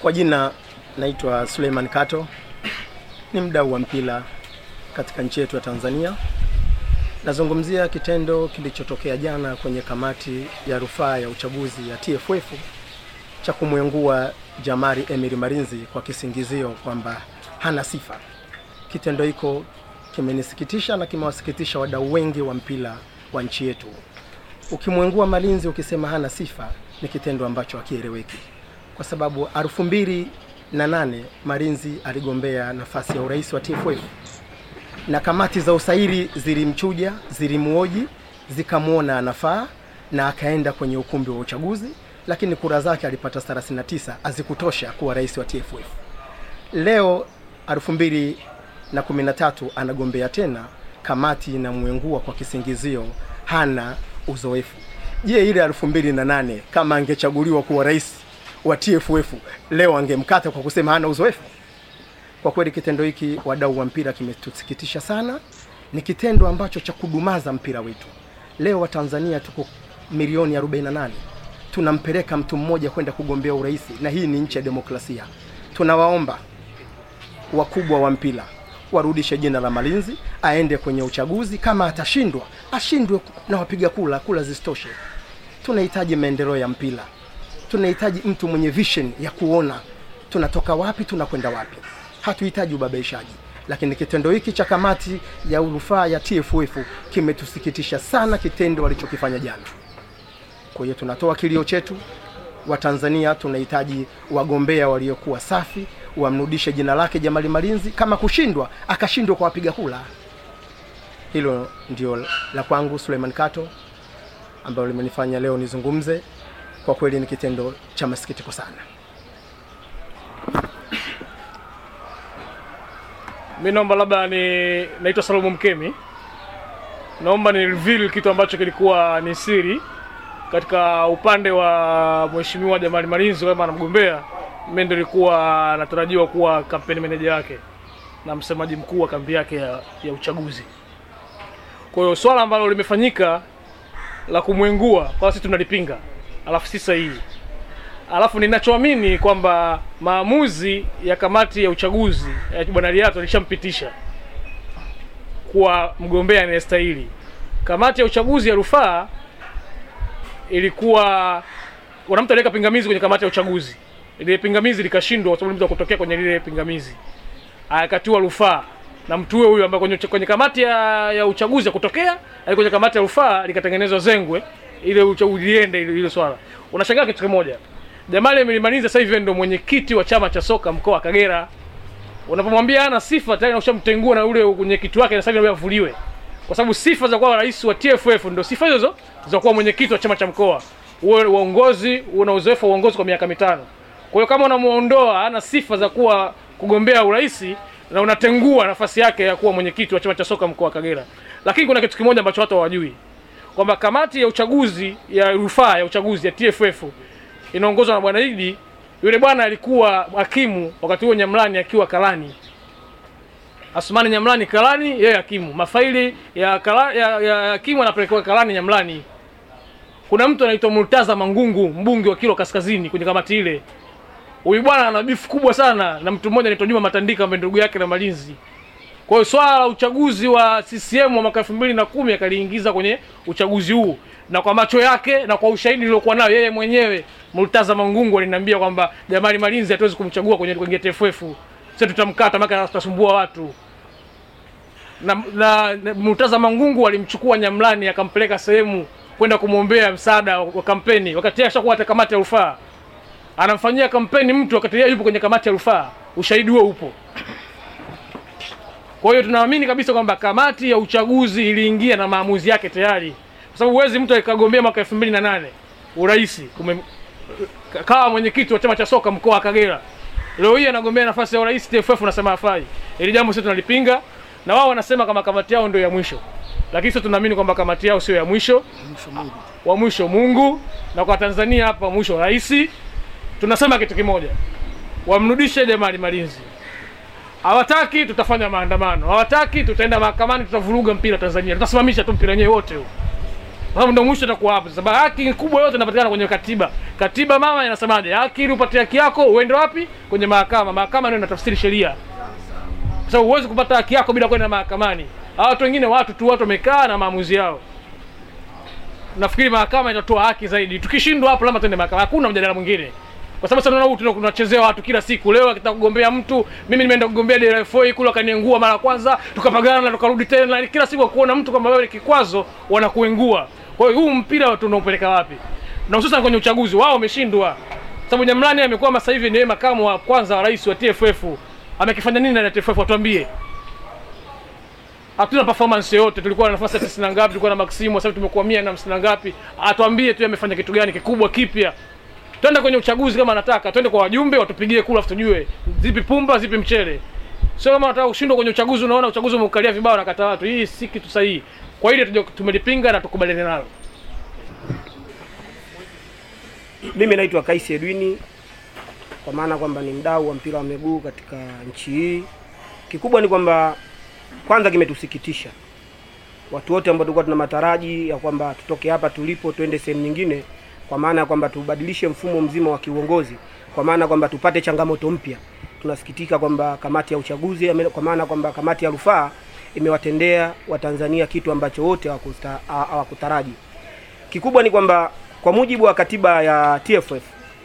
Kwa jina naitwa Suleiman Kato, ni mdau wa mpira katika nchi yetu ya Tanzania. Nazungumzia kitendo kilichotokea jana kwenye kamati ya rufaa ya uchaguzi ya TFF cha kumwengua Jamari Emiri Marinzi kwa kisingizio kwamba hana sifa. Kitendo hiko kimenisikitisha na kimewasikitisha wadau wengi wa mpira wa nchi yetu. Ukimwengua Malinzi ukisema hana sifa ni kitendo ambacho hakieleweki, kwa sababu elfu mbili na nane Malinzi aligombea nafasi ya urais wa TFF na kamati za usairi zilimchuja, zilimuoji, zikamwona anafaa na akaenda kwenye ukumbi wa uchaguzi, lakini kura zake alipata 39 hazikutosha kuwa rais wa TFF. Leo 2013 anagombea tena, kamati inamwengua kwa kisingizio hana uzoefu. Je, ile 2008 kama angechaguliwa kuwa rais wa TFF leo angemkata kwa kusema hana uzoefu? Kwa kweli kitendo hiki, wadau wa mpira, kimetusikitisha sana. Ni kitendo ambacho cha kudumaza mpira wetu. Leo Watanzania tuko milioni 48, tunampeleka mtu mmoja kwenda kugombea urais, na hii ni nchi ya demokrasia. Tunawaomba wakubwa wa mpira warudishe jina la Malinzi, aende kwenye uchaguzi. Kama atashindwa, ashindwe na wapiga kula, kula zisitoshe. Tunahitaji maendeleo ya mpira, tunahitaji mtu mwenye vision ya kuona tunatoka wapi, tunakwenda wapi. Hatuhitaji ubabaishaji, lakini kitendo hiki cha kamati ya rufaa ya TFF kimetusikitisha sana, kitendo walichokifanya jana. Kwa hiyo tunatoa kilio chetu, Watanzania tunahitaji wagombea waliokuwa safi, wamrudishe jina lake Jamali Malinzi. Kama kushindwa, akashindwa kwa wapiga kula. Hilo ndio la kwangu Suleiman Kato, ambalo limenifanya leo nizungumze. Kwa kweli ni kitendo cha masikitiko sana. Mi naomba labda ni naitwa Salomo Mkemi, naomba ni reveal kitu ambacho kilikuwa ni siri katika upande wa mheshimiwa Jamali Malinzi kama anamgombea. Mimi ndio nilikuwa natarajiwa kuwa kampeni manager wake na msemaji mkuu wa kambi yake ya, ya uchaguzi. Kwa hiyo swala ambalo limefanyika la kumwengua kwa sisi tunalipinga, alafu si sahihi. Alafu ninachoamini kwamba maamuzi ya kamati ya uchaguzi ya bwana Liato alishampitisha kuwa mgombea anayestahili. Kamati ya uchaguzi ya rufaa ilikuwa wana mtu aliweka pingamizi kwenye kamati ya uchaguzi, ile pingamizi likashindwa kwa sababu mtu kutokea kwenye lile pingamizi, akatiwa rufaa na mtu huyo huyo ambaye kwenye, kwenye kamati ya, ya uchaguzi ya kutokea ali kwenye kamati ya rufaa likatengenezwa zengwe ile uchaguzi liende ile, ile swala. Unashangaa kitu kimoja, Jamali Emiri Malinzi sasa hivi ndio mwenyekiti wa chama cha soka mkoa wa Kagera. Unapomwambia hana sifa tayari ushamtengua na ule mwenyekiti wake, na sasa hivi avuliwe, kwa sababu sifa za kuwa rais wa TFF ndio sifa hizo za kuwa mwenyekiti wa chama cha mkoa, uwe uongozi, una uzoefu wa uongozi kwa miaka mitano. Kwa hiyo kama unamuondoa hana sifa za kuwa kugombea urais na unatengua nafasi yake ya kuwa mwenyekiti wa chama cha soka mkoa wa Kagera. Lakini kuna kitu kimoja ambacho watu hawajui kwamba kamati ya uchaguzi ya rufaa ya uchaguzi ya TFF inaongozwa na bwana Idi. Yule bwana alikuwa hakimu wakati huo Nyamlani akiwa Kalani, Asmani Nyamlani Kalani, yeye hakimu. Mafaili ya kala, ya, ya hakimu anapelekewa Kalani Nyamlani. Kuna mtu anaitwa Murtaza Mangungu, mbunge wa Kilwa Kaskazini kwenye kamati ile. Huyu bwana ana bifu kubwa sana na mtu mmoja anaitwa Juma Matandika ambaye ndugu yake na Malinzi. Kwa hiyo swala la uchaguzi wa CCM wa mwaka elfu mbili na kumi akaliingiza kwenye uchaguzi huu, na kwa macho yake na kwa ushahidi niliokuwa nayo yeye mwenyewe Murtaza Mangungu aliniambia kwamba Jamali Malinzi hatuwezi kumchagua kwenye kwenye TFF, sasa tutamkata maka tutasumbua watu na, na, na Murtaza Mangungu alimchukua Nyamlani akampeleka sehemu kwenda kumwombea msaada wa kampeni, wakati yeye ashakuwa hata kamati ya rufaa anamfanyia kampeni mtu wakati yeye yupo kwenye kamati ya rufaa. Ushahidi huo upo. Kwa hiyo tunaamini kabisa kwamba kamati ya uchaguzi iliingia na maamuzi yake tayari, kwa sababu huwezi mtu akagombea mwaka elfu mbili na nane urais kawa mwenyekiti wa chama cha soka mkoa wa Kagera, leo hii anagombea nafasi ya urais TFF, unasema hafai. Ili jambo sisi tunalipinga, na wao wanasema kama kamati yao ndio ya mwisho, lakini sisi tunaamini kwamba kamati yao sio ya mwisho, wa mwisho Mungu, na kwa Tanzania hapa mwisho rais. Tunasema kitu kimoja, wamrudishe Jamali Malinzi. Hawataki, tutafanya maandamano. Hawataki, tutaenda mahakamani, tutavuruga mpira Tanzania, tutasimamisha tu mpira wenyewe wote huu. Kwa sababu ndio mwisho itakuwa hapo. Sababu haki kubwa yote inapatikana kwenye katiba. Katiba mama inasemaje? Haki ili upate haki yako uende wapi? Kwenye mahakama. Mahakama ndio inatafsiri sheria. Kwa sababu huwezi kupata haki yako bila kwenda mahakamani. Hawa watu wengine watu tu watu wamekaa na maamuzi yao. Nafikiri mahakama itatoa haki zaidi. Tukishindwa hapo lazima tuende mahakama. Hakuna mjadala mwingine. Kwa sababu sasa unaona huku tunachezea watu kila siku. Leo akitaka kugombea mtu, mimi nimeenda kugombea DRFO kule akaniengua mara ya kwanza, tukapagana na tukarudi tena. Kila siku kuona mtu kama wewe ni kikwazo, wanakuengua. Kwa hiyo huu mpira tunaupeleka wapi? Na hususan kwenye uchaguzi wao wameshindwa. Sababu Nyamlani amekuwa sasa hivi ndiye makamu wa kwanza wa rais wa TFF. Amekifanya nini na TFF atuambie? Hatuna performance yote. Tulikuwa na nafasi ya 90 na ngapi, tulikuwa na Maximo, sasa tumekuwa 100 na 50 na ngapi. Atuambie tu amefanya kitu gani kikubwa kipya. Twende kwenye uchaguzi kama anataka, twende kwa wajumbe watupigie kula, tujue zipi pumba, zipi mchele. Sio kama unataka kushindwa kwenye uchaguzi, unaona uchaguzi umeukalia vibao na kata watu. Hii si kitu sahihi. Kwa ile tumelipinga na tukubaliane nalo. Mimi naitwa Kaisi Edwini, kwa maana kwamba ni mdau wa mpira wa miguu katika nchi hii. Kikubwa ni kwamba kwanza kimetusikitisha watu wote ambao tulikuwa tuna mataraji ya kwamba tutoke hapa tulipo twende sehemu nyingine, kwa maana ya kwamba tubadilishe mfumo mzima wa kiuongozi, kwa maana kwamba tupate changamoto mpya. Tunasikitika kwamba kamati ya uchaguzi, kwa maana kwamba kamati ya rufaa imewatendea Watanzania kitu ambacho wote hawakutaraji. Kikubwa ni kwamba kwa mujibu wa katiba ya TFF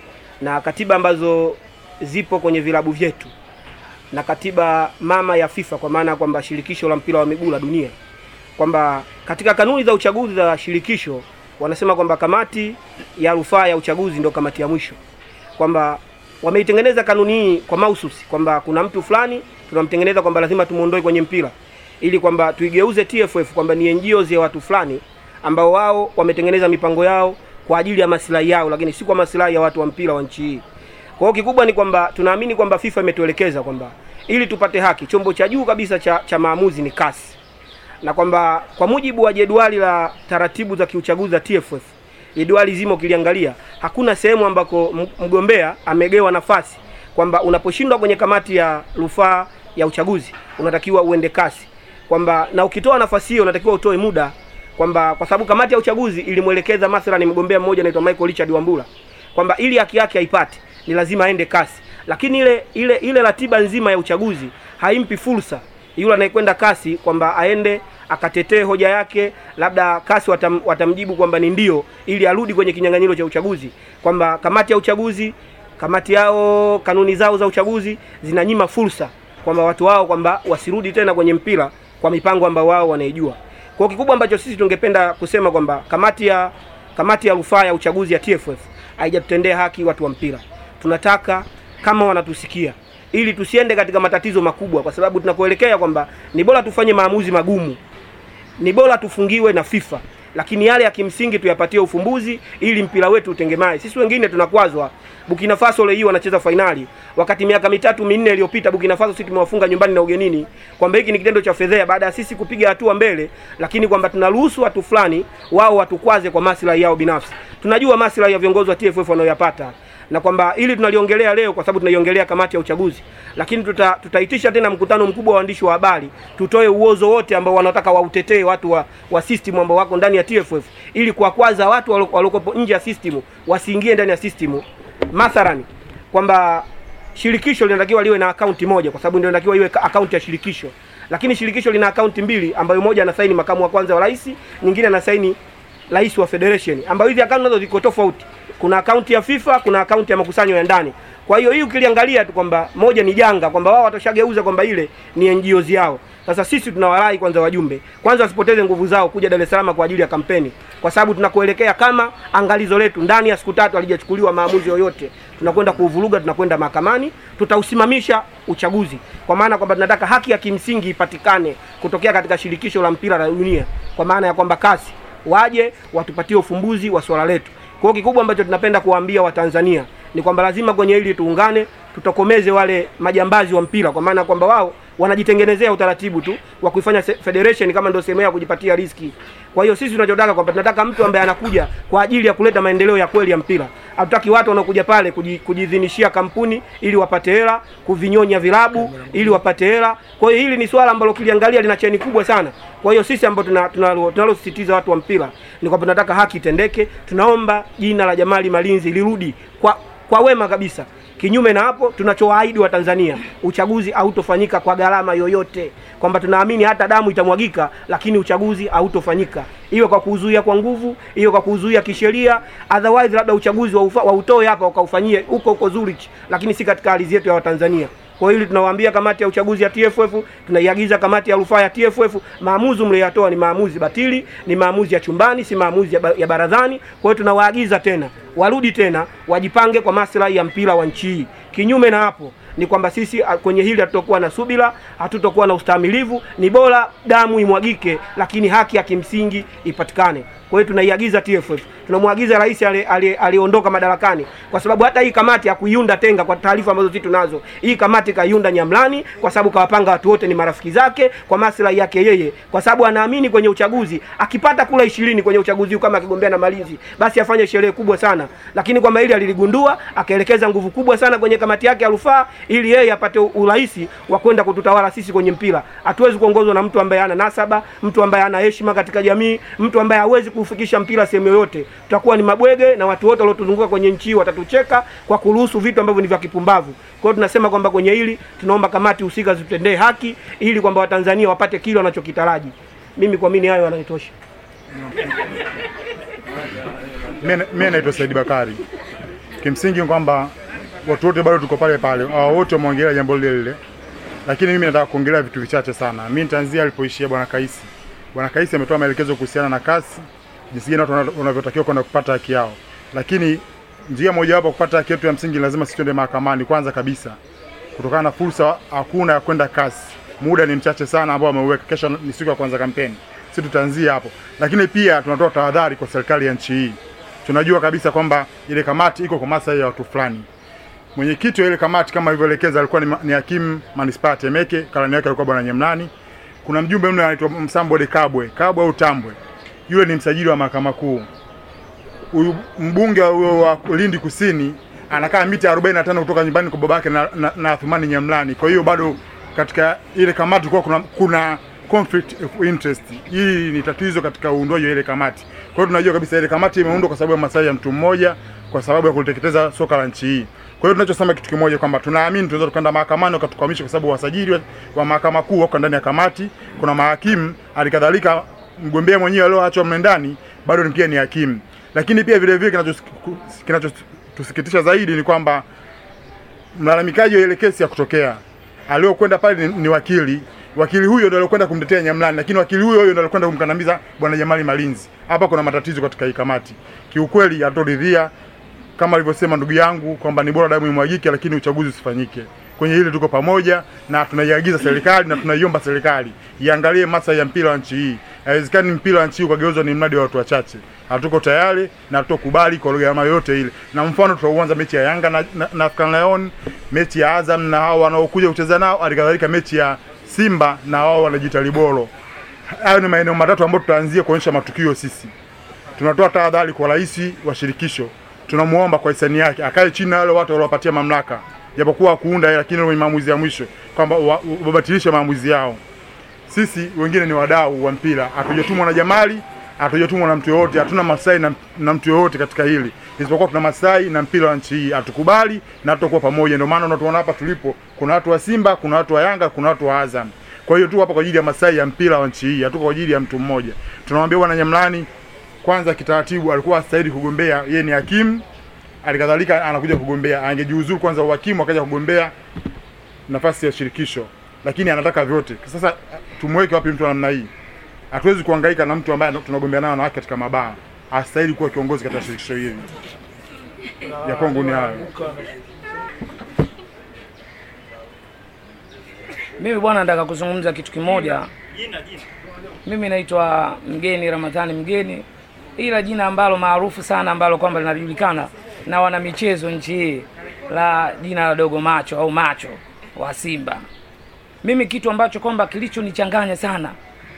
na katiba ambazo zipo kwenye vilabu vyetu na katiba mama ya FIFA kwa maana kwamba shirikisho la mpira wa miguu la dunia, kwamba katika kanuni za uchaguzi za shirikisho wanasema kwamba kamati ya rufaa ya uchaguzi ndio kamati ya mwisho, kwamba wameitengeneza kanuni hii kwa mahususi kwamba kuna mtu fulani tunamtengeneza kwamba lazima tumuondoe kwenye mpira ili kwamba tuigeuze TFF kwamba ni NGOs ya watu fulani ambao wao wametengeneza mipango yao kwa ajili ya maslahi yao, lakini si kwa maslahi ya watu wa mpira wa nchi hii. Kwa hiyo kikubwa ni kwamba tunaamini kwamba FIFA imetuelekeza kwamba ili tupate haki, chombo cha juu kabisa cha, cha maamuzi ni CAS, na kwamba kwa mujibu wa jedwali la taratibu za kiuchaguzi za TFF, jedwali zima ukiliangalia, hakuna sehemu ambako mgombea amegewa nafasi kwamba unaposhindwa kwenye kamati ya rufaa ya uchaguzi unatakiwa uende CAS, kwamba na ukitoa nafasi hiyo unatakiwa utoe muda kwamba kwa sababu kamati ya uchaguzi ilimwelekeza mathalan mgombea mmoja anaitwa Michael Richard Wambura kwamba ili haki yake aipate ni lazima aende kasi, lakini ile ile ile ratiba nzima ya uchaguzi haimpi fursa yule anayekwenda kasi kwamba aende akatetee hoja yake, labda kasi watam, watamjibu kwamba ni ndio, ili arudi kwenye kinyang'anyiro cha uchaguzi, kwamba kamati ya uchaguzi kamati yao kanuni zao za uchaguzi zinanyima fursa kwamba watu wao kwamba wasirudi tena kwenye mpira kwa mipango ambayo wao wanaijua. Kwa kikubwa ambacho sisi tungependa kusema kwamba kamati ya kamati ya rufaa ya uchaguzi ya TFF haijatutendea haki watu wa mpira. Tunataka kama wanatusikia, ili tusiende katika matatizo makubwa, kwa sababu tunakuelekea kwamba ni bora tufanye maamuzi magumu, ni bora tufungiwe na FIFA, lakini yale ya kimsingi tuyapatie ufumbuzi ili mpira wetu utengemae. Sisi wengine tunakwazwa. Burkina Faso leo hii wanacheza fainali, wakati miaka mitatu minne iliyopita Burkina Faso sisi tumewafunga nyumbani na ugenini, kwamba hiki ni kitendo cha fedhea baada ya sisi kupiga hatua mbele, lakini kwamba tunaruhusu watu fulani wao watukwaze kwa maslahi yao binafsi. Tunajua maslahi ya viongozi wa TFF wanayoyapata na kwamba ili tunaliongelea leo kwa sababu tunaiongelea kamati ya uchaguzi, lakini tuta, tutaitisha tena mkutano mkubwa wa waandishi wa habari, tutoe uozo wote ambao wanataka wautetee watu wa, wa system ambao wako ndani ya TFF ili kuwakwaza watu waliokuwa nje ya system wasiingie ndani ya system. Mathalani kwamba shirikisho linatakiwa liwe na akaunti moja, kwa sababu ndio inatakiwa iwe akaunti ya shirikisho, lakini shirikisho lina akaunti mbili, ambayo moja anasaini makamu wa kwanza wa rais, nyingine anasaini rais wa federation, ambayo hizi akaunti nazo ziko tofauti. Kuna akaunti ya FIFA, kuna akaunti ya makusanyo ya ndani. Kwa hiyo hii ukiliangalia tu kwamba moja ni janga, kwamba wao watashageuza kwamba ile ni NGOs yao. Sasa sisi tunawarai kwanza, wajumbe kwanza wasipoteze nguvu zao kuja Dar es Salaam kwa ajili ya kampeni, kwa sababu tunakuelekea kama angalizo letu ndani ya siku tatu halijachukuliwa maamuzi yoyote, tunakwenda kuuvuruga, tunakwenda mahakamani, tutausimamisha uchaguzi, kwa maana kwamba tunataka haki ya kimsingi ipatikane kutokea katika shirikisho la mpira la dunia, kwa maana ya kwamba kasi waje watupatie ufumbuzi wa swala letu. Kwa hiyo kikubwa ambacho tunapenda kuwaambia Watanzania ni kwamba lazima kwenye hili tuungane, tutokomeze wale majambazi wa mpira, kwa maana kwamba wao wanajitengenezea utaratibu tu wa kuifanya se- federation kama ndio sehemu ya kujipatia riski. Kwa hiyo sisi tunachotaka kwamba tunataka mtu ambaye anakuja kwa ajili ya kuleta maendeleo ya kweli ya mpira. Hatutaki watu wanaokuja pale kuji- kujidhinishia kampuni ili wapate hela, kuvinyonya vilabu ili wapate hela. Kwa hiyo hili ni swala ambalo kiliangalia lina cheni kubwa sana. Kwa hiyo sisi ambao tunalosisitiza tuna, tunalo- tunalosisitiza watu wa mpira ni kwamba tunataka haki itendeke. Tunaomba jina la Jamali Malinzi lirudi kwa kwa wema kabisa. Kinyume na hapo, tunachowaahidi wa Tanzania, uchaguzi hautofanyika kwa gharama yoyote, kwamba tunaamini hata damu itamwagika, lakini uchaguzi hautofanyika, iwe kwa kuzuia kwa nguvu, iwe kwa kuzuia kisheria. Otherwise labda uchaguzi wa, ufa, wa utoe hapa ukaufanyie huko huko Zurich, lakini si katika ardhi yetu ya Watanzania. Kwa hili tunawaambia kamati ya uchaguzi ya TFF, tunaiagiza kamati ya rufaa ya TFF, maamuzi mliyoyatoa ni maamuzi batili, ni maamuzi ya chumbani, si maamuzi ya, ba ya baradhani. Kwa hiyo tunawaagiza tena warudi tena wajipange kwa maslahi ya mpira wa nchi hii. Kinyume na hapo ni kwamba sisi a, kwenye hili hatutokuwa na subira, hatutokuwa na ustahimilivu. Ni bora damu imwagike, lakini haki ya kimsingi ipatikane. Kwa hiyo tunaiagiza TFF, tunamwagiza rais ali- ali- aliyeondoka madarakani, kwa sababu hata hii kamati hakuiunda Tenga. Kwa taarifa ambazo sisi tunazo, hii kamati kaiunda Nyamlani, kwa sababu kawapanga watu wote ni marafiki zake kwa maslahi yake yeye, kwa sababu anaamini kwenye uchaguzi akipata kula ishirini kwenye uchaguzi huu kama akigombea na Malinzi, basi afanye sherehe kubwa sana. Lakini kwamba hili aliligundua, akaelekeza nguvu kubwa sana kwenye kamati yake ya rufaa, ili yeye apate urahisi wa kwenda kututawala sisi kwenye mpira. Hatuwezi kuongozwa na mtu ambaye hana nasaba, mtu ambaye hana heshima katika jamii, mtu ambaye hawezi kuufikisha mpira sehemu yoyote. Tutakuwa ni mabwege na watu wote waliotuzunguka kwenye nchi hii watatucheka kwa kuruhusu vitu ambavyo ni vya kipumbavu. Kwa hiyo tunasema kwamba kwenye hili tunaomba kamati husika zitutendee haki ili kwamba Watanzania wapate kile wanachokitaraji. Mimi kwa mimi hayo yananitosha. Mimi naitwa Saidi Bakari. Kimsingi ni kwamba watu wote bado tuko pale pale, hao wote wameongelea jambo lile lile, lakini mimi nataka kuongelea vitu vichache sana. Mimi nitaanzia alipoishia bwana Kaisi. Bwana Kaisi ametoa maelekezo kuhusiana na kasi, jinsi gani watu wana- wanavyotakiwa kwenda kupata haki yao, lakini njia mojawapo ya kupata haki yetu ya msingi lazima sisi twende mahakamani kwanza kabisa, kutokana na fursa hakuna ya kwenda kasi. Muda ni mchache sana ambao ameuweka. Kesho ni siku ya kwanza kampeni, sisi tutaanzia hapo, lakini pia tunatoa tahadhari kwa serikali ya nchi hii. Tunajua kabisa kwamba ile kamati iko kwa maslahi ya watu fulani. Mwenyekiti wa ile kamati kama ilivyoelekeza alikuwa ni, ma- ni hakimu manispaa ya Temeke, karani yake alikuwa bwana Nyemlani. Kuna mjumbe mmoja anaitwa Msambode Kabwe, Kabwe au Tambwe, yule ni msajili wa mahakama kuu. Huyu mbunge huyo wa Lindi Kusini anakaa mita 45 kutoka nyumbani kwa babake na, na, na Athumani Nyamlani. Kwa hiyo bado katika ile kamati kulikuwa kuna, kuna conflict of interest. Hii ni tatizo katika uundwaji wa ile kamati. Kwa hiyo tunajua kabisa ile kamati imeundwa kwa sababu ya maslahi ya mtu mmoja, kwa sababu ya kuliteketeza soka la nchi hii. Kwa hiyo tunachosema kitu kimoja kwamba tunaamini tunaweza tukaenda mahakamani wakatukwamisha, kwa sababu wasajili wa- wa mahakama kuu wako ndani ya kamati, kuna mahakimu, halikadhalika mgombea mwenyewe alioachwa mle ndani bado ni pia ni hakimu. Lakini pia vile vile kinachos- kinachotusikitisha zaidi ni kwamba mlalamikaji wa ile kesi ya kutokea aliokwenda pale ni, ni wakili wakili huyo ndio alikwenda kumtetea Nyamlani, lakini wakili huyo huyo ndio alikwenda kumkandamiza bwana Jamali Malinzi. Hapa kuna matatizo katika hii kamati, kiukweli hatoridhia kama alivyosema ndugu yangu kwamba ni bora damu imwagike, lakini uchaguzi usifanyike. Kwenye hili tuko pamoja na tunaiagiza serikali na tunaiomba serikali iangalie maslahi ya mpira wa nchi hii. Haiwezekani mpira wa nchi hii ukageuzwa ni mradi wa watu wachache. Hatuko tayari na hatutokubali kwa gharama yoyote ile. Na mfano tutauanza mechi ya Yanga na, na, na African Lion, mechi ya Azam na hao wanaokuja kucheza nao, halikadhalika mechi ya Simba na wao wanajiita Liboro. Hayo ni maeneo matatu ambayo tutaanzia kuonyesha matukio sisi tunatoa tahadhari kwa rais wa shirikisho, tunamuomba kwa hisani yake akae chini na wale watu waliopatia mamlaka, japokuwa kuunda yeye, lakini wenye maamuzi ya mwisho kwamba wa- wabatilishe maamuzi yao. Sisi wengine ni wadau wa mpira, hatujatumwa na Jamali, hatujatumwa na mtu yoyote, hatuna maslahi na, na mtu yoyote katika hili, isipokuwa tuna maslahi na mpira wa nchi hii. Hatukubali na hatutakuwa pamoja. Ndio maana unatuona hapa tulipo, kuna watu wa Simba, kuna watu wa Yanga, kuna watu wa Azam. Kwa hiyo tu hapa kwa ajili ya maslahi ya mpira wa nchi hii, hatuko kwa ajili ya mtu mmoja. Tunamwambia bwana Nyamlani, kwanza kitaratibu alikuwa astahili kugombea, yeye ni hakimu, alikadhalika anakuja kugombea, angejiuzuru kwanza uhakimu akaja kugombea nafasi ya shirikisho, lakini anataka vyote. Sasa tumweke wapi mtu wa namna hii? Hatuwezi kuhangaika na mtu ambaye tunagombea naye wanawake katika mabaa. Astahili kuwa kiongozi katika shirikisho hili. Ya kwangu ni hayo. Mimi bwana, nataka kuzungumza kitu kimoja. Mimi naitwa Mgeni Ramadhani Mgeni, ila jina ambalo maarufu sana ambalo kwamba linajulikana na wana michezo nchi hii la jina la Dogo Macho au Macho wa Simba. mimi kitu ambacho kwamba kilichonichanganya sana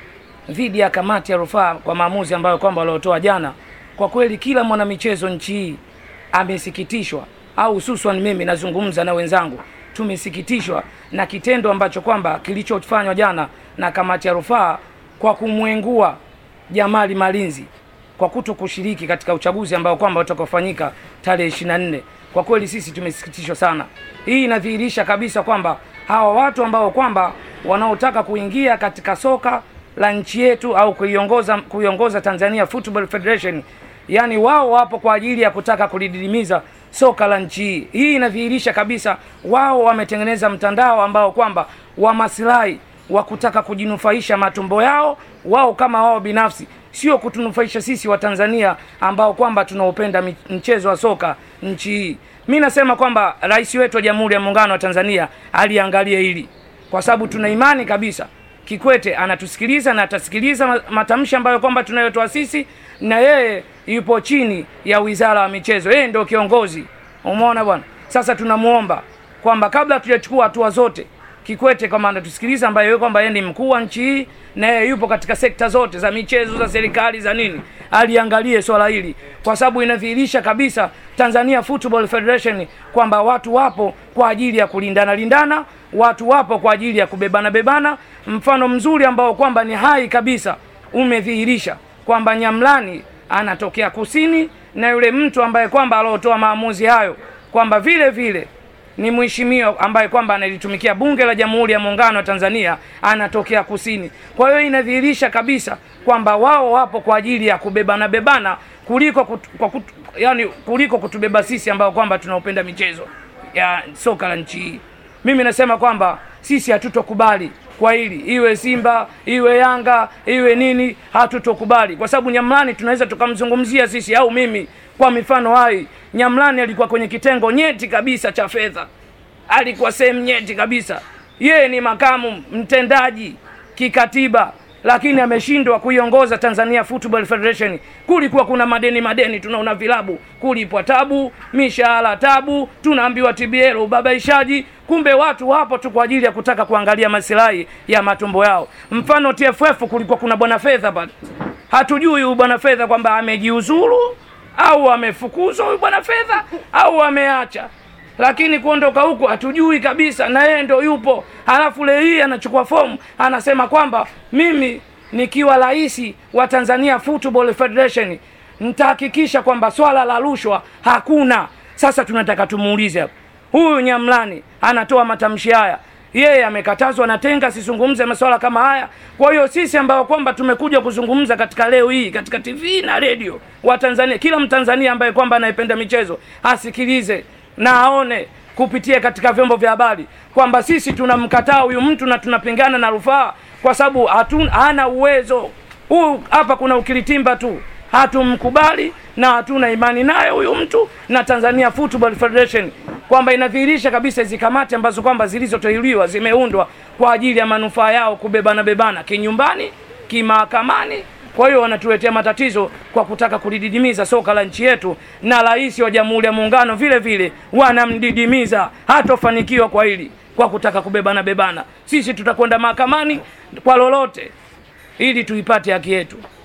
dhidi ya kamati ya rufaa kwa maamuzi ambayo kwamba waliotoa jana, kwa kweli kila mwanamichezo nchi hii amesikitishwa, au hususan mimi nazungumza na wenzangu, tumesikitishwa na kitendo ambacho kwamba kilichofanywa jana na kamati ya rufaa kwa kumwengua Jamali Malinzi kwa kuto kushiriki katika uchaguzi ambao kwamba utakaofanyika tarehe 24. Kwa kweli sisi tumesikitishwa sana. Hii inadhihirisha kabisa kwamba hawa watu ambao kwamba wanaotaka kuingia katika soka la nchi yetu au kuiongoza kuiongoza Tanzania Football Federation, yani wao wapo kwa ajili ya kutaka kulididimiza soka la nchi hii. Hii inadhihirisha kabisa wao wametengeneza mtandao ambao kwamba wa maslahi wa kutaka kujinufaisha matumbo yao wao kama wao binafsi, sio kutunufaisha sisi wa Tanzania ambao kwamba tunaopenda mi- mchezo wa soka nchi hii. Mi nasema kwamba rais wetu wa Jamhuri ya Muungano wa Tanzania aliangalia hili, kwa sababu tuna imani kabisa Kikwete anatusikiliza na atasikiliza ma- matamshi ambayo kwamba tunayotoa sisi, na yeye yupo chini ya wizara ya michezo, yeye ndio kiongozi. Umeona bwana. Sasa tunamuomba kwamba kabla hatujachukua hatua zote, Kikwete kama anatusikiliza, ambaye yeye kwamba yeye ni mkuu wa nchi hii na yeye yupo katika sekta zote za michezo, za serikali, za nini, aliangalie swala hili, kwa sababu inadhihirisha kabisa Tanzania Football Federation kwamba watu wapo kwa ajili ya kulindana lindana, watu wapo kwa ajili ya kubebana bebana. Mfano mzuri ambao kwamba ni hai kabisa umedhihirisha kwamba Nyamlani anatokea kusini na yule mtu ambaye kwamba aliotoa maamuzi hayo kwamba vile vile ni mheshimiwa ambaye kwamba analitumikia bunge la Jamhuri ya Muungano wa Tanzania anatokea kusini. Kwa hiyo inadhihirisha kabisa kwamba wao wapo kwa ajili ya kubebana bebana kuliko kutu, kwa kutu, yani kuliko kutubeba sisi ambao kwamba tunaopenda michezo ya soka la nchi hii. Mimi nasema kwamba sisi hatutokubali kwa hili, iwe Simba iwe Yanga iwe nini, hatutokubali kwa sababu Nyamlani tunaweza tukamzungumzia sisi au mimi kwa mifano hai. Nyamlani alikuwa kwenye kitengo nyeti kabisa cha fedha, alikuwa sehemu nyeti kabisa. Yeye ni makamu mtendaji kikatiba, lakini ameshindwa kuiongoza Tanzania Football Federation. Kulikuwa kuna madeni madeni, tunaona vilabu kulipwa tabu, mishahara tabu, tunaambiwa TBL ubabaishaji. Kumbe watu wapo tu kwa ajili ya kutaka kuangalia masilahi ya matumbo yao. Mfano TFF kulikuwa kuna bwana fedha pale, hatujui huyu bwana fedha kwamba amejiuzuru au amefukuzwa huyu bwana fedha au ameacha lakini kuondoka huko hatujui kabisa, na yeye ndo yupo. Halafu leo hii anachukua fomu anasema kwamba mimi nikiwa rais wa Tanzania Football Federation nitahakikisha kwamba swala la rushwa hakuna. Sasa tunataka tumuulize hapa, huyu Nyamlani anatoa matamshi haya, yeye amekatazwa na tenga asizungumze masuala kama haya. Kwa hiyo sisi ambao kwamba tumekuja kuzungumza katika leo hii katika TV na redio wa Tanzania, kila Mtanzania ambaye kwamba anayependa michezo asikilize na aone kupitia katika vyombo vya habari kwamba sisi tunamkataa huyu mtu na tunapingana na rufaa kwa sababu hatun- hana uwezo huu. Hapa kuna ukiritimba tu, hatumkubali na hatuna imani naye huyu mtu na Tanzania Football Federation, kwamba inadhihirisha kabisa hizi kamati ambazo kwamba zilizoteuliwa zimeundwa kwa ajili ya manufaa yao kubebana bebana kinyumbani, kimahakamani kwa hiyo wanatuletea matatizo kwa kutaka kulididimiza soka la nchi yetu, na rais wa Jamhuri ya Muungano vile vile wanamdidimiza, hatofanikiwa kwa hili, kwa kutaka kubebana bebana. Sisi tutakwenda mahakamani kwa lolote ili tuipate haki yetu.